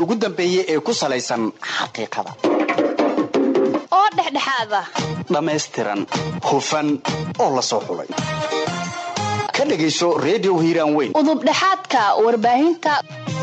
ugu dambeeyey ee ku salaysan xaqiiqada oo dhexdhexaad ah dhammaystiran hufan oo la soo xulay ka dhegayso redio hiiraan weyn udubdhexaadka warbaahinta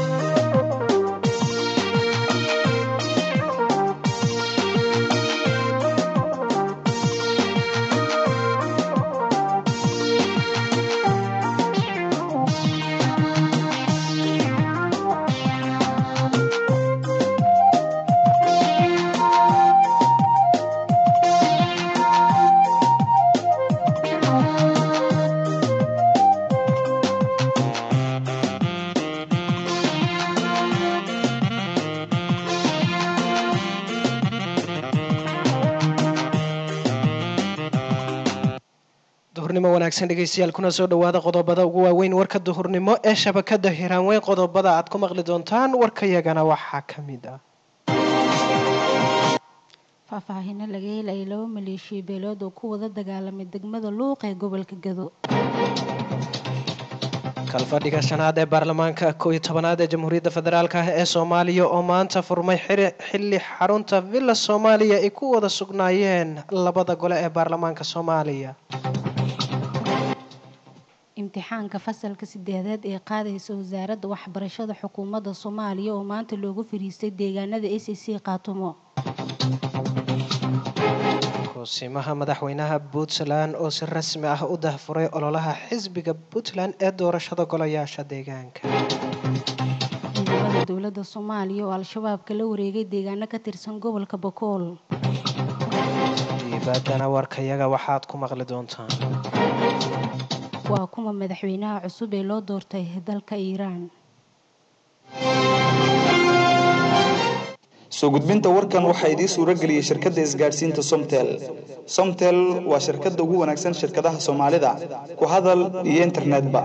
duhurnimo wanaagsan dhegeystayaal kuna soo dhawaada qodobada ugu waaweyn warka duhurnimo ee shabakada hiraanweyn qodobada aad ku maqli doontaan warkayagana waxaa ka mid ah faahfaahino laga helaya laba maleeshiya beelood oo ku wada dagaalamay degmada luuq ee gobolka gado kalfadhiga shanaad ee baarlamaanka koo iyo tobanaad ee jamhuuriyadda federaalk ah ee soomaaliya oo maanta furmay xili xarunta villa soomaaliya ay ku wada sugnaayeen labada gole ee baarlamaanka soomaaliya imtixaanka fasalka sideedaad ee qaadaysa wasaaradda waxbarashada xukuumadda soomaaliya oo maanta loogu fariistay deegaanada a c c qaatumo kusimaha madaxweynaha puntland oo si rasmi ah u dahfuray ololaha xisbiga puntland ee doorashada golayaasha deegaanka ciidamada dowladda soomaaliya oo al-shabaab kala wareegay deegaano ka tirsan gobolka bakool dibaddana warkayaga waxaad ku maqli doontaan waa kuma madaxweynaha cusub ee loo doortay dalka iiraan soo gudbinta warkan waxaa idiin suuro geliyey shirkadda isgaadhsiinta somtel somtel waa shirkadda ugu wanaagsan shirkadaha soomaalida ku hadal iyo internetba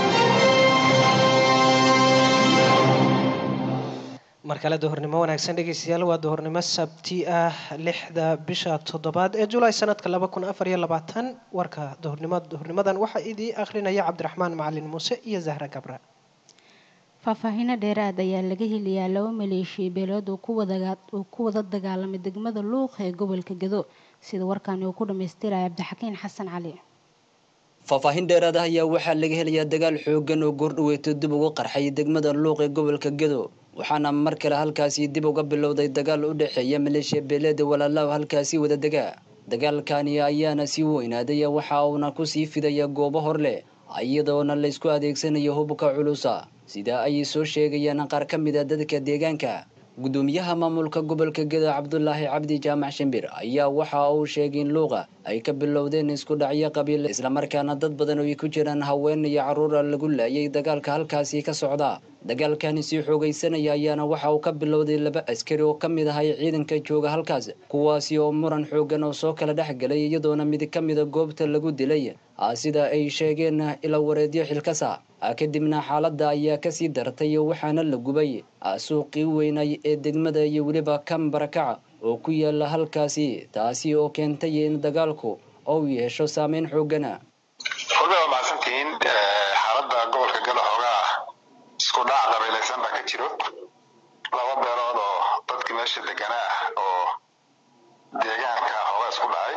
mar kale duhurnimo wanaagsan dhegeystayaal waa duhurnimo sabti ah lixda bisha toddobaad ee julaay sanadka laba kun afar iyo labaatan warka duhurnimo duhurnimadan waxaa idii akhrinaya cabdiraxmaan macalin muuse iyo zahra gabra faahfaahino dheeraad ayaa laga helayaa laba maleeshiya beelood oo ku wada dagaalamay degmada luuq ee gobolka gado sida warkaani uu ku dhammaystiraya cabdixakiin xasan cali faahfaahin dheeraad ah ayaa waxaa laga helayaa dagaal xoogan oo goordhaweeto dib ugu qarxay degmada luuq ee gobolka gado waxaana mar kale halkaasi dib uga bilowday dagaal u dhexeeya maleeshiya beeleeda walaalaaw halkaasi wada degaa dagaalkani ayaana sii weynaaday waxa uuna kusii fidaya goobo hor leh iyadoona laysku adeegsanayo hubka culusa sida ay soo sheegayaan qaar ka mid a dadka deegaanka gudoomiyaha maamulka gobolka gado cabdulaahi cabdi jaamac shimbir ayaa waxa uu sheegay in luuqa ay ka bilowdeen isku dhacyo qabiil islamarkaana dad badan oo ay ku jiraan haween iyo carruura lagu laayay dagaalka halkaasi ka socda dagaalkani sii xoogaysanaya ayaana waxa uu ka bilowday laba askari oo ka mid ahay ciidanka jooga halkaas kuwaasi oo muran xoogan oo soo kala dhex galay iyadoona mid ka mida goobta lagu dilay sida ay sheegeen ila wareedyo xilkasa kadibna xaaladda ayaa kasii dartay waxaana la gubay suuqii weynay ee degmada iyo weliba kan barakaca oo ku yaala halkaasi taasi oo keentay in dagaalku ou yeesho saameyn xoogana ogaa mahadsantihiin xaaladda gobolka galo xoogaa isku dhac qabiilaysan baa ka jiro laba beelood oo dadkii meesha deganaa ah oo deegaanka xoogaa isku dhacay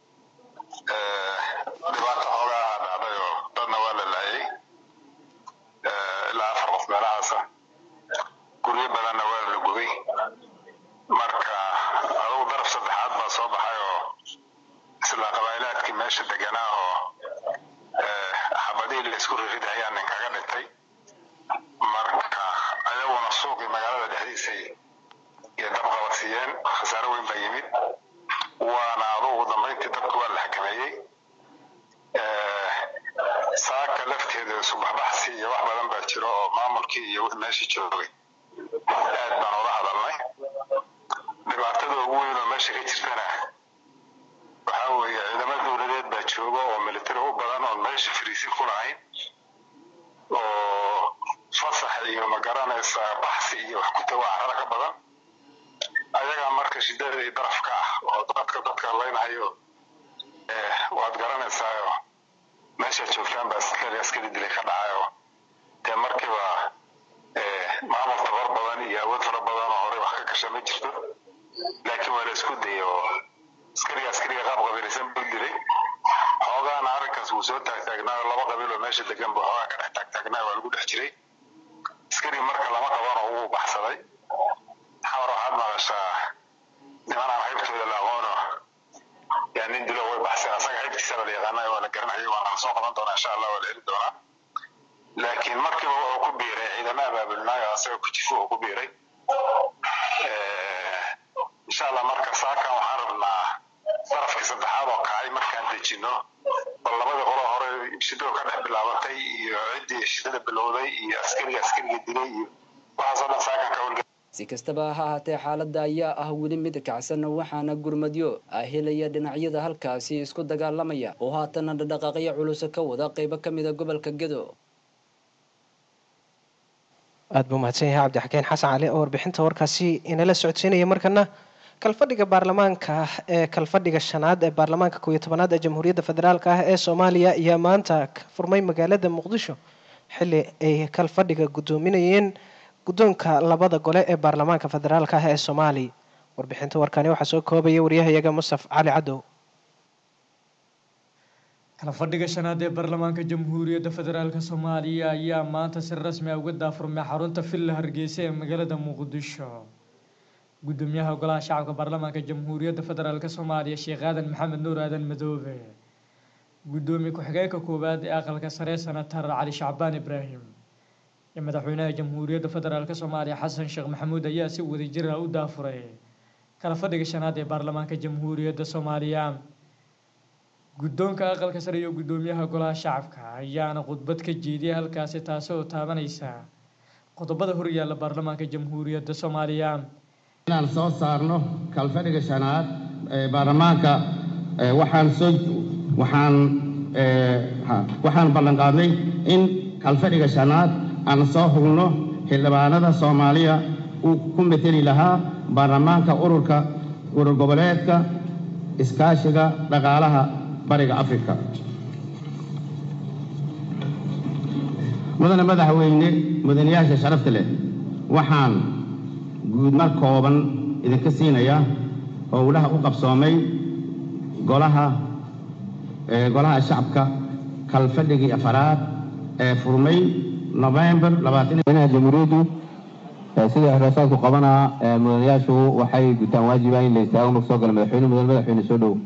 dhibaato xoogaa dhacday oo dadna waa la laayay ilaa afar qof meelahaasa guryo badanna waa la gubay marka adugu daraf saddexaad baa soo baxay oo isla qabaa'ilaadkii meesha deganaa oo xabadihii laysku riridhayaa nin kaga dhintay marka ayaguna suuqii magaalada dhexdiisay iyo dabqabadsiiyeen khasaaro weyn baa yimid waana adugu dambayntii dadku waa la xakameeyey saaka lafteeda subaxbaxsi iyo wax badan baa jiro oo maamulkii iyo wixii meesha joogay aad baan ula hadalnay dhibaatada ugu weyn oo meesha ka jirtana waxaa weeye ciidamo dowladeed baa jooga oo militari u badan oon meesha fariisin ku lahayn oo fasax iyo magaranaysa baxsi iyo wax ku tago carada ka badan ayagaa marka shidada iyo darafka ah oo dadka dadka laynhayo waad garanaysaayo meeshaad joogtaan baa askari askari dilay ka dhacayo dee markiiba maamul tabar badan iyo awood fara badan ka gasha ma jirto laakiin waa la isku dayay oo askariga askariga qaab qabiilaysan buu dilay xoogaana arrinkaas wuu soo taagtaagnaa oo laba qabiil oo meesha degan buu xoogaa ka dhex taagtaagnaa waa lagu dhex jiray askari marka lama qabano wuu baxsaday xamar waxaad maqashaa nimanaan haybtooda la aqoono yaa nin dilo way baxseen asaga haybtiisaba la yaqaana waa la garanaya waana la soo qaban doonaa insha allah waa la heli doonaa laakiin markiiba wuxuu ku biiray ciidamo abaabulnaayo asaga kujifu uu ku biiray insha allah marka saakan waxaan rabnaa darafkii saddexaad oo kacay markaan dejino bal labadii qolo hore shidoo ka dhex bilaabatay iyo ciddii shidada bilowday iyo askariga askariga dilay iyo waxaasoo dhan saakan ka howlgala si kastaba ha ahaatee xaaladda ayaa ah weli mid kacsan waxaana gurmadyo ah helaya dhinacyada halkaasi isku dagaalamaya oo haatana dhaqaaqyo culus ka wada qeybo ka mida gobolka gedo aada buu mahadsan yahay cabdixakeen xasan cali oo warbixinta warkaasi inala socodsiinaya markana kalfadhiga baarlamaanka ee kalfadhiga shanaad ee baarlamaanka kooiyo tobanaad ee jamhuuriyadda federaalk ah ee soomaaliya ayaa maanta ka furmay magaalada muqdisho xili ay kalfadhiga guddoominayeen guddoonka labada gole ee baarlamaanka federaalk ah ee soomaaliya warbixinta warkani waxaa soo koobaya waryahayaga mustaf cali cadow kala fadhiga shanaad ee baarlamaanka jamhuuriyadda federaalk soomaaliya ayaa maanta si rasmi ah uga daafurmay xarunta villa hargeysa ee magaalada muqdisho gudoomiyaha golaha shacabka baarlamaanka jamhuuriyadda federaalk soomaaliya sheekh aadan maxamed nuur aadan madoobe gudoomiye ku-xigeenka koowaad ee aqalka sare senatar cali shacbaan ibraahim iyo madaxweynaha jamhuuriyadda federaalk soomaaliya xasan sheekh maxamuud ayaa si wadajir ah u daafuray kala fadhiga shanaad ee baarlamaanka jamhuuriyadda soomaaliya guddoonka aqalka sare iyo guddoomiyaha golaha shacabka ayaana khudbad ka jeediyay halkaasi taasi oo taabanaysa qodobada horyaalla baarlamaanka jamhuuriyadda soomaaliya inaan soo saarno kalfadhiga shanaad ee baarlamaanka waxaan soo waxaan waxaan ballan qaadnay in kalfadhiga shanaad aan soo hubno xildhibaanada soomaaliya uu ku mateli lahaa baarlamaanka ururka urur goboleedka iskaashiga dhaqaalaha bariga afrika mudane madaxweyne mudanayaasha sharafta leh waxaan guudmar kooban idinka siinaya howlaha u qabsoomay golaha golaha shacabka kalfadhigii afaraad ee furmay november madaxweynaha jamhuuriyaddu sida xiraasaadku qabanaa mudanayaashu waxay gutaan waajiba in la istaago marka soo gala madaxweyne mudan madaxweyne soo dhow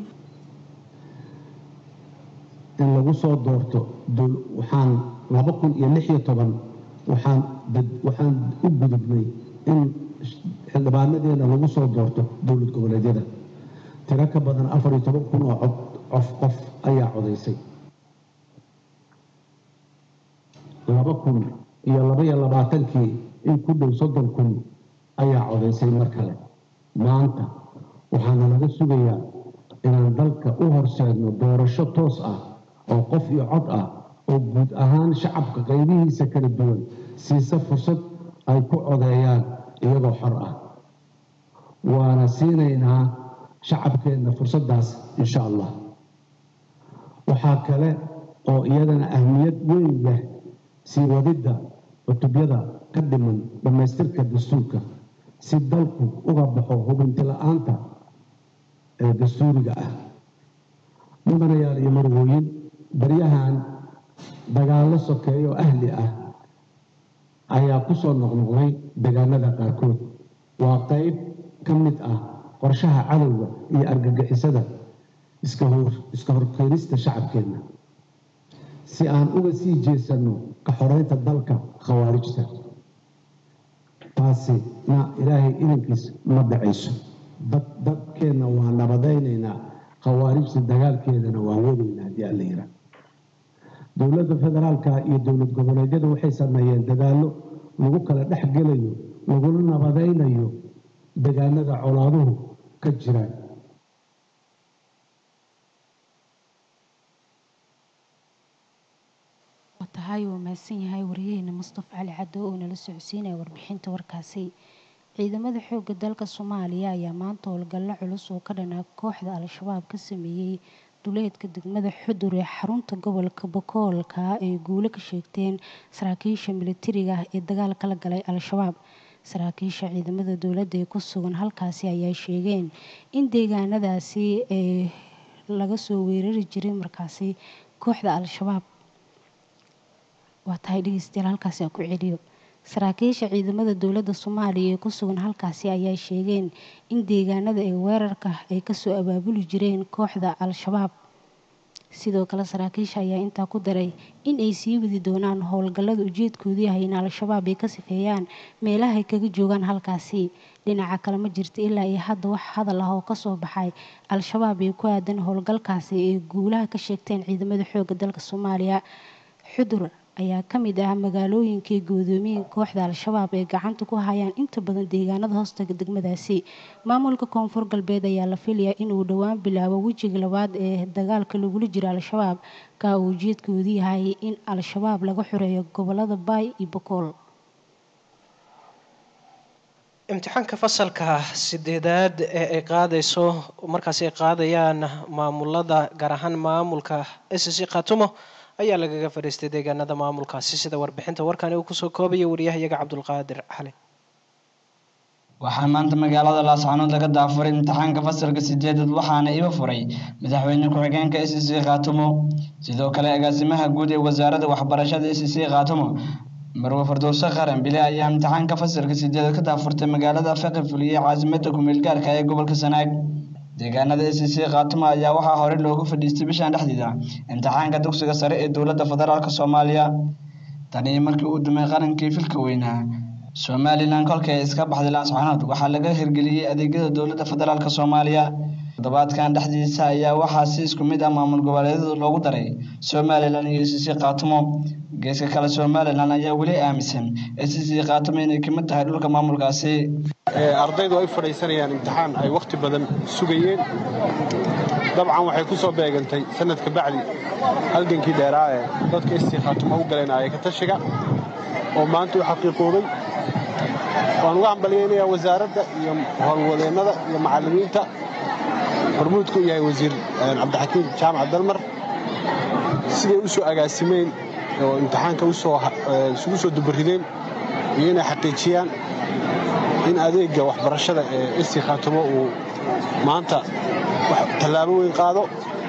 in lagu soo doorto waxaan laba kun iyo lix iyo toban waxaan waxaan u gudubnay in xildhibaanadeena lagu soo doorto dowlad goboleedyada tiro ka badan afar iyo toban kun oo cod cof qof ayaa codaysay laba kun iyo laba iyo labaatankii in ku dhow soddon kun ayaa codaysay mar kale maanta waxaana laga sugayaa inaan dalka u horseedno doorasho toos ah oo qof iyo cod ah oo guud ahaan shacabka qaybihiisa kala duwan siisa fursad ay ku codeeyaan iyagoo xor ah waana siinaynaa shacabkeenna fursaddaas insha allah waxaa kale oo iyadana ahmiyad weyn leh sii wadidda cutubyada ka dhiman dhammaystirka dastuurka si dalku uga baxo hubinti la-aanta ee dastuuriga ah mudanayaal iyo marwooyin baryahan dagaallo sokeeyo ahli ah ayaa ku soo noqnoqday deegaanada qaarkood waa qayb ka mid ah qorshaha cadowga iyo argagixisada iska horkeenista shacabkeenna si aan uga sii jeesanno ka xoreynta dalka khawaarijta taasina ilaahay idankiis ma dhacayso dadkeenna waa nabadaynaynaa khawaarijta dagaalkeedana waan wadaynaa haddii alla yiraa dowladda federaalka iyo dowlad goboleedyada waxay sameeyeen dadaallo lagu kala dhex gelayo laguna nabadaynayo deegaanada colaaduhu ka jiraan tahay uu mahadsan yahay wariyaheena mustafa cali caddo oo nala socodsiinaya warbixinta warkaasi ciidamada xoogga dalka soomaaliya ayaa maanta howlgallo culus oo ka dhanaa kooxda al-shabaab ka sameeyey duleedka degmada xudur ee xarunta gobolka bokoolka ay guulo ka sheegteen saraakiisha militariga ah ee dagaal kala galay al-shabaab saraakiisha ciidamada dowladda ee ku sugan halkaasi ayaa sheegeen in deegaanadaasi ee laga soo weerari jiray markaasi kooxda al-shabaab waa tahay dhegeystayaal halkaasi aan ku celiyo saraakiisha ciidamada dowladda soomaaliya ee ku sugan halkaasi ayaa sheegeen in deegaanada ee weerarka ay kasoo abaabuli jireen kooxda al-shabaab sidoo kale saraakiisha ayaa intaa ku daray in ay sii wadi doonaan howlgallada ujeedkoodu yahay in al-shabaab ay ka sifeeyaan meelaha ay kaga joogaan halkaasi dhinaca kale ma jirta ilaa iyo hadda wax hadal ah oo kasoo baxay al-shabaab ee ku aadan howlgalkaasi ay guulaha ka sheegteen ciidamada xoogga dalka soomaaliya xudur ayaa ka mid ah magaalooyinkii gudoomiyeen kooxda al-shabaab ee gacanta ku hayaan inta badan deegaanada hoostaga degmadaasi maamulka koonfur galbeed ayaa la filayaa inuu dhowaan bilaabo wejiga labaad ee dagaalka lagula jiro al-shabaab ka uu ujeedkoodu yahay in al-shabaab laga xoreeyo gobolada baay iyo bokool imtixaanka fasalka sideedaad ee ay qaadayso markaasi ay qaadayaan maamulada gaar ahaan maamulka s c khatumo ayaa lagaga fadhiistay deegaanada maamulkaasi sida warbixinta warkani uu kusoo koobaya wariyahayaga cabdulqaadir xali waxaa maanta magaalada laascanood laga daafuray imtixaanka fasalka sideedaad waxaana iba furay madaxweyne ku-xigeenka s c khaatumo sidoo kale agaasimaha guud ee wasaaradda waxbarashada s c khaatumo marwe fardowse qaran bile ayaa imtixaanka fasalka sideedaad ka daafurtay magaalada faqi fuliyey caasimada kumeel gaarka ee gobolka sanaag deegaanada s c khaatumo ayaa waxaa horey loogu fadhiistay bishan dhexdeeda imtixaanka dugsiga sare ee dowladda federaalk soomaaliya tanii markii uu dumay qarankii filka weynaa somalilan kolkii ay iska baxday laascanood waxaa laga hirgeliyey adeegyada dowladda federaalk soomaaliya toddobaadkan dhexdiisa ayaa waxaa si isku mid ah maamul goboleedyada loogu daray somalilan iyo s c khaatumo geeska kale somalilan ayaa weli aaminsan s c khaatumo inay kamid tahay dhulka maamulkaasi ardaydu ay fadhiisanayaan imtixaan ay wakhti badan sugayeen dabcan waxay ku soo beegantay sanadka bacdi halgankii dheeraa ee dadka istii khaatumo u galanaya ka tashiga oo maanta u xaqiiqoobay waan uga hambalyaynayaa wasaaradda iyo howlwadeennada iyo macallimiinta hormuudku yahay wasiir cabdixakiim jaamac dalmar siday u soo agaasimeen oo imtixaanka isugu soo dubarideen iyo inay xaqiijiyaan in adeegga waxbarashada ee istii khaatumo uu maanta tallaabo weyn qaado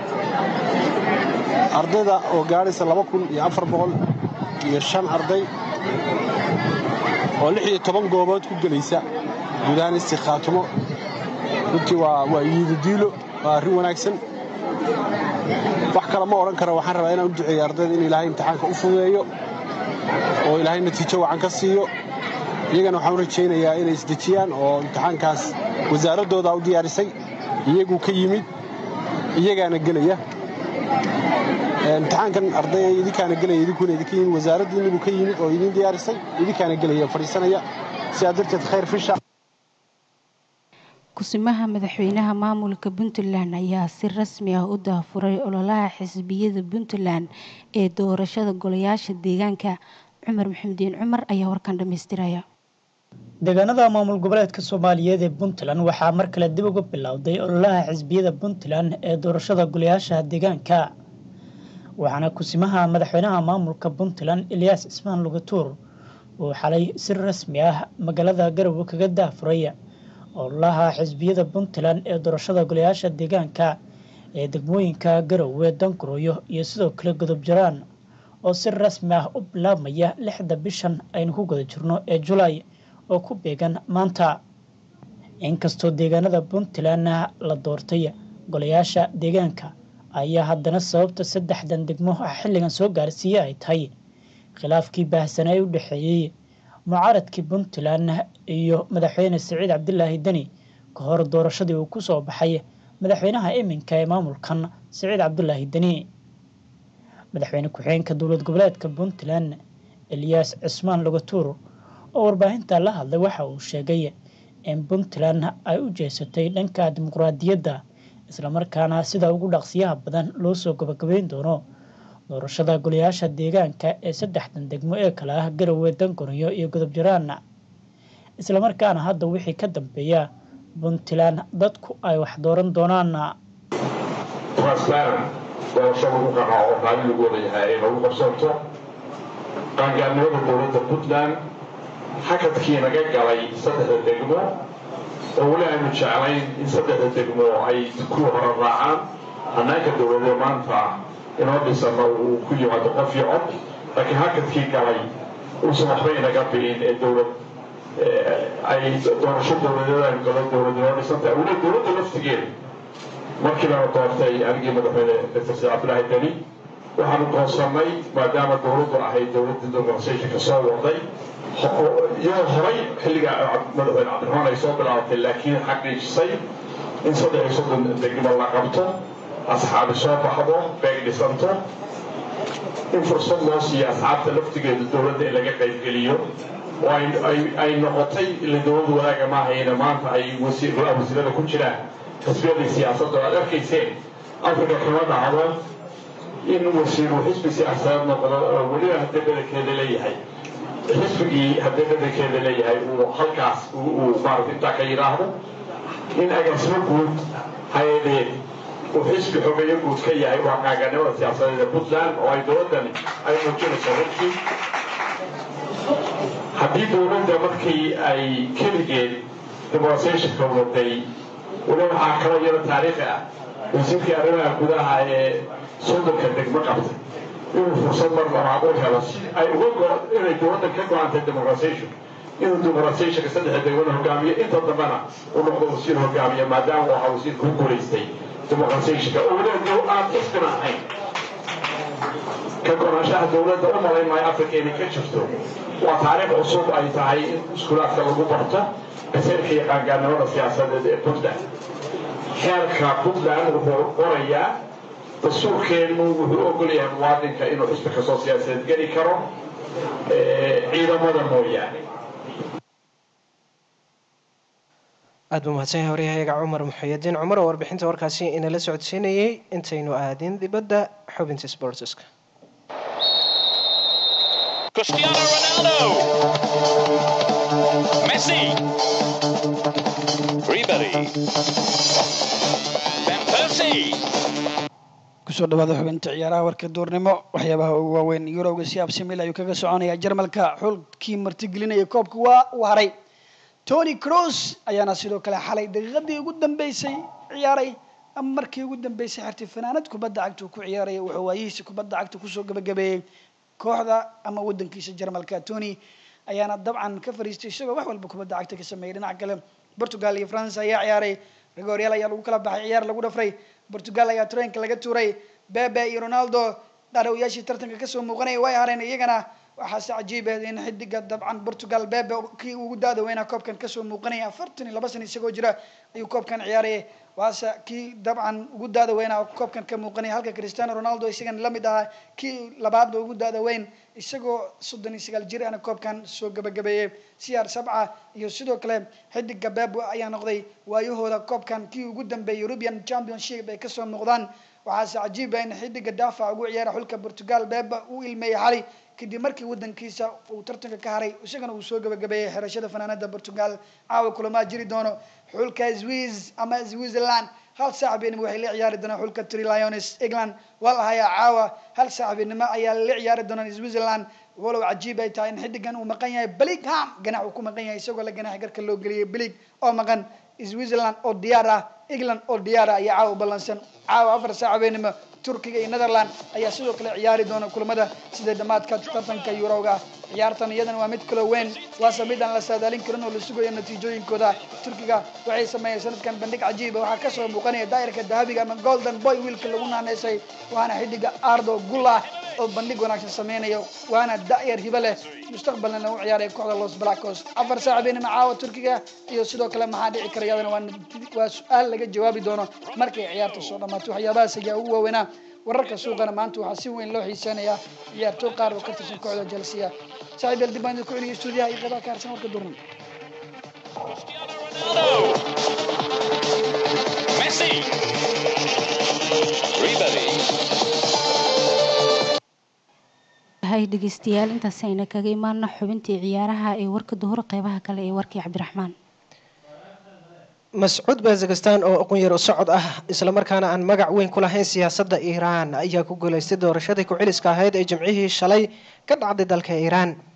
ardayda oo gaadhaysa laba kun iyo afar boqol iyo shan arday oo lix iyo toban goobood ku gelaysa guud ahaan istii khaatumo runtii waa waa yiididiilo waa arrin wanaagsan wax kale ma odhan kara waxaan rabaa inaan u duceeyo ardayda in ilaahay imtixaanka u fududeeyo oo ilaahay natiijo wacan ka siiyo iyagana waxaan u rajaynayaa inay isdejiyaan oo imtixaankaas wasaaraddooda u diyaarisay iyaguu ka yimid iyagaana gelaya imtixaankan arday idinkaana gelaya idinkuna idinka yimid wasaaraddiinibuu ka yimid oo idin diyaarisay idinkaana gelaya fadhiisanaya sidaa darteed khayr fisha kusimaha madaxweynaha maamulka puntland ayaa si rasmi ah u daafuray ololaha xisbiyada puntland ee doorashada golayaasha deegaanka cumar maxamudiin cumar ayaa warkan dhammaystiraya deegaanada maamul goboleedka soomaaliyeed ee puntland waxaa mar kale dib uga bilowday ololaha xisbiyada puntland ee doorashada golayaasha deegaanka waxaana kusimaha madaxweynaha maamulka puntland elyaas cismaan lugatuur uu xalay si rasmi ah magaalada garowe kaga daafuray ololaha xisbiyada puntland ee doorashada golayaasha deegaanka ee degmooyinka garowe danguroyo iyo sidoo kale godob jaraan oo si rasmi ah u bilaabmaya lixda bishan aynu ku guda jirno ee julaay oo ku beegan maanta inkastoo deegaanada puntland la doortay golayaasha deegaanka ayaa haddana sababta saddexdan degmo ah xilligan soo gaarsiiyey ay tahay khilaafkii baahsanaa ee u dhexeeyey mucaaradkii puntland iyo madaxweyne siciid cabdilaahi deni ka hor doorashadii uu ku soo baxay madaxweynaha iminka ee maamulkan siciid cabdulaahi deni madaxweyne ku-xigeenka dowlad goboleedka puntland elyaas cismaan lugatuur oo warbaahinta la hadlay waxa uu sheegay in puntland ay u jeesatay dhanka dimuqraadiyadda islamarkaana sida ugu dhaqsiyaha badan loo soo gabagabeyn doono doorashada golayaasha deegaanka ee saddexdan degmo ee kale ah garowe dangoriyo iyo godob jaraan islamarkaana hadda wixii ka dambeeya puntland dadku ay wax dooran doonaan doorasho lagu qanaaco maalin lagu wada yahay ay noogu qabsanto qaangaarnimada dowladda puntland hakadkii naga galay saddexda degmo oo weli aynu jeclayn in saddexda degmo ay kuwa hore raacaan hannaanka dowladee maanta inoo dhisano uu ku yimaado qof iyo cod laakiin hakadkii galay uusan waxba inaga bi'in ee dowlad ay doorasho dowladeed aynu galo dowlad inoo dhisantahay weli dowladda laftigeeda markii baanu doortay anigii madaxweyne dr said cabdillaahi deni waxaanu goonsannay maadaama dowladdu ahayd dowladdii doorashooyinka soo waday iyadoo horay xilliga madaxweyne cabdiraxmaan ay soo bilaabatay laakiin xaqiijisay in saddex iyo soddon degmo la qabto asxaabi soo baxdo beeg dhisanto in fursad loo siiyo asxaabta laftigeeda dowladda in laga qaybgeliyo oo ay noqotay ila dowladdu wadaaga maahayna maanta ay wasiirada ku jiraan xisbiyadii siyaasadda aad arkayseen africa kama dhacdo in wasiiru xisbi siyaasadeed noqdo oo weliba haddii badankeeda leeyahay xisbigii haddii badankeeda leeyahay uu halkaas uu maarata intaa ka yidhaahdo in agaasimo guud hay-adeed uu xisbi xogeeyo guud ka yahay waa qaaganimada siyaasadeed ee puntland oo ay dowladdani ay muujinayso runtii haddii dowladda markii ay keligeed demonstrationka waday weli waxaa kaloo yaro taariikhi ah wasiirkii arrimaha gudaha ee soddonka degmo qabtay inuu fursad mar labaad u helo si ay uga inay dowladdan ka go-antay demonstration inuu demonstrationka saddexda degmada hogaamiyo inta dambena uu noqdo wasiir hogaamiya maadaama uu ahaa wasiirka ku guulaystay demonstrationka oo weliba aan xisbina ahayn ka go-naanshaha dowladda u malayn maayo africa inay ka jirto waa taariikh cusub ay tahay in iskuulaadka lagu barto kaseerka iyo qaangaarnimada siyaasadeed ee puntland xeerka puntland wuxuu qorayaa dastuurkeennu wuxuu ogol yahay muwaadinka inuu xisbi kastoo siyaasadeed geli karo ciidamada mooyaane aad buu mahadsan yahay waryahayaga cumar muxayadiin cumar oo warbixinta warkaasi inala socodsiinayay intaynu aadin dibadda xubinta sportska Cristiano Ronaldo. Messi. Ribery. Van Persie. kusoo dhawaada xubinta ciyaaraha warka duurnimo waxyaabaha ugu waaweyn yurowga si absimil ayuu kaga soconaya jarmalka xulkii martigelinaya koobka waa uu haray tony cross ayaana sidoo kale xalay daqiiqadii ugu dambeysay ciyaaray ama markii ugu dambeysay xirtay fanaanad kubadda cagta uu ku ciyaaraya wuxuu waayihiisa kubadda cagta kusoo gabagabeeyey kooxda ama wadankiisa jarmalka tony ayaana dabcan ka fariistay isagoo wax walba kubadda cagta ka sameeyay dhinaca kale portugal iyo france ayaa ciyaaray rigoryaal ayaa lagu kala baxay ciyaar lagu dhafray portugal ayaa treenka laga tuuray bebe iyo ronaldo dhaarowyaashii tartanka kasoo muuqanaya way hareen iyagana waxaase cajiib ah in xidiga dabcan portugal bebe kii ugu daada weynaa koobkan kasoo muuqanaya afartan iyo laba sana isagoo jira ayuu koobkan ciyaarayay waase kii dabcan ugu daada weynaa koobkan ka muuqanaya halka cristiano ronaldo isagana lamid ahaa kii labaadba ugu daada weyn isagoo soddon iyo sagaal jir ahna koobkan soo gabagabeeyey cr sabca iyo sidoo kale xidiga bebe ayaa noqday waayahooda koobkan kii ugu dambeeyay european championship ay kasoo muuqdaan waxaase cajiib ah in xidiga daafac ugu ciyaara xulka portugal bebe uu ilmeeyey xali kadib markii wadankiisa uu tartanka ka haray isagana uu soo gabagabeeyey xirashada fanaanada portugal caawa kulamaa jiri doono xulka swiss ama switzerland hal saaxiibinimo waxay la ciyaari doonaan xulka tri lions england waa la hayaa caawa hal saaxiibinimo ayaa la ciyaari doonaan switzerland walow cajiib ay tahay in xidigan uu maqan yahay beligham ganax uu ku maqan yahay isagoo la ganax garka loo geliyay belig oo maqan switzerland oo diyaar ah england oo diyaar ah ayaa caawa ballansan caawa afar saaxiibinimo turkiga iyo netherland ayaa sidoo kale ciyaari doona kulamada sida dhammaadka tartanka eurowga ciyaartan iyadana waa mid kalo weyn waase mid aan la saadaalin karin oo la sugayo natiijooyinkooda turkiga waxay sameeyeen sanadkan bandhig cajiiba waxaa kasoo muuqanaya daa'irka dahabiga ama golden boy wiilka lagu naaneysay waana xidiga ardo gullah oo bandhig wanaagsan sameynayo waana da'yar hibo leh mustaqbalna lagu ciyaaraya kooxda los blackos afar saaxiibinima caawa turkiga iyo sidoo kale maxaa dhici kara iyadana waa su-aal laga jawaabi doono markay ciyaarta soo dhamaato waxyaabahaas ayaa ugu waaweynaa wararka suuqana maanta waxaa si weyn loo xiiseenayaa ciyaartooy qaar oo ka tirsan kooxda chelsea saaxiib el dibaan ku celiya stuudiyaha iyo qeybaha ka harsan warka durnan Messi. Ribery. hay dhegeystayaal intaasi ayna kaga imaana xubintii ciyaaraha ee warka duhur qeybaha kale ee warkii cabdiraxmaan mascuud bazakistan oo aqoon-yar u socod ah islamarkaana aan magac weyn ku lahayn siyaasadda iiraan ayaa ku guuleystay doorashadii ku-celiska ahayd ee jimcihii shalay ka dhacday dalka iiraan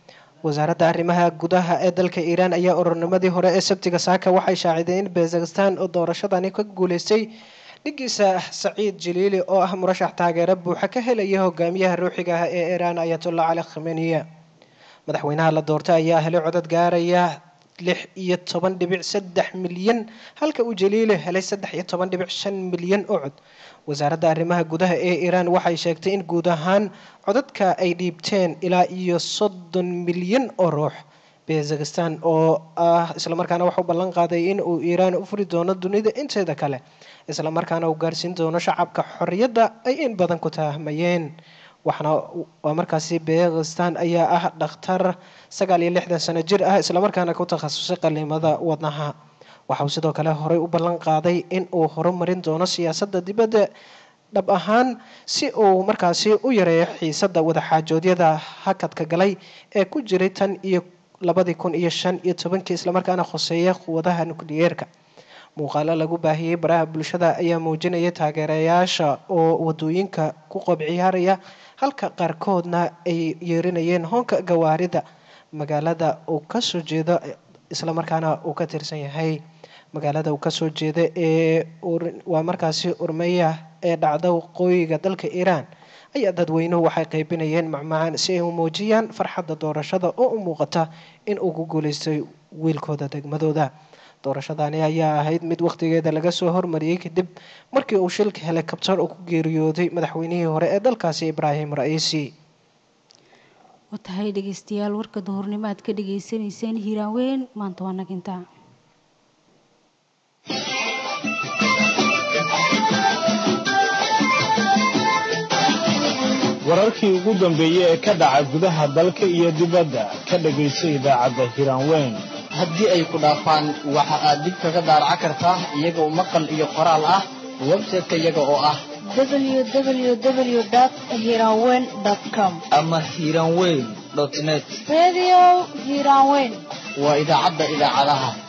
wasaaradda arrimaha gudaha ee dalka iiraan ayaa ururnimadii hore ee sabtiga saaka waxay shaacideen in bezakistan oo doorashadani ka guuleystay dhigiisa saciid jaliili oo ah murashax taageero buuxa ka helaya hogaamiyaha ruuxiga ah ee iiraan ayatollah cali khameniya madaxweynaha la doortay ayaa helay codad gaaraya lix iyo toban dhibic saddex milyan halka uu jaliili helay saddex iyo toban dhibic shan milyan oo cod wasaaradda arrimaha gudaha ee iiraan waxay sheegtay in guud ahaan codadka ay dhiibteen ilaa iyo soddon milyan oo ruux bezakistan oo ah islamarkaana waxau ballan qaaday in uu iiraan u furi doono dunida inteeda kale islamarkaana uu gaarsiin doono shacabka xorriyadda ay in badan ku tahmayeen waxaana waa markaasi bezakistan ayaa ah dhakhtar sagaal iyo lixdan sano jir ah islamarkaana ku takhasusay qalimada wadnaha waxa uu sidoo kale horey u ballan qaaday in uu horumarin doono siyaasadda dibadda dhab ahaan si uu markaasi u yareeyo xiisadda wadaxaajoodyada hakadka galay ee ku jiray tan iyo labadii kun iyo shan iyo tobankii islamarkaana khoseeya quwadaha nukliyeerka muuqaalo lagu baahiyey baraha bulshada ayaa muujinaya taageerayaasha oo wadooyinka ku qobciyaaraya halka qaarkoodna ay yeerinayeen hoonka gawaarida magaalada uu kasoo jeedo islamarkaana uu ka tirsan yahay magaalada uu kasoo jeeda ee waa markaasi urmeya ee dhacda waqooyiga dalka iiraan ayaa dadweynuhu waxay qaybinayeen macmacaan si ay u muujiyaan farxadda doorashada oo u muuqata in uu ku guuleystay wiilkooda degmadooda doorashadani ayaa ahayd mid wakhtigeeda laga soo hormariyey kadib markii uu shilka helikabtar uu ku geeriyooday madaxweynihii hore ee dalkaasi ibraahim ra-iisi waa tahay dhegeystayaal warka duhurnimo aad ka dhagaysanayseen hiiraan weyn maanta waa naginta wararkii ugu dambeeyey ee ka dhaca gudaha dalka iyo dibadda ka dhagayso idaacadda hiiraan weyn haddii ay ku dhaafaan waxa aad dib kaga daaraca kartaa iyagoo maqal iyo qoraal ah website-ka iyaga oo ah www.hiranweyn.com ama hiiranweyn net Radio Hiranweyn waa idaacadda idaacadaha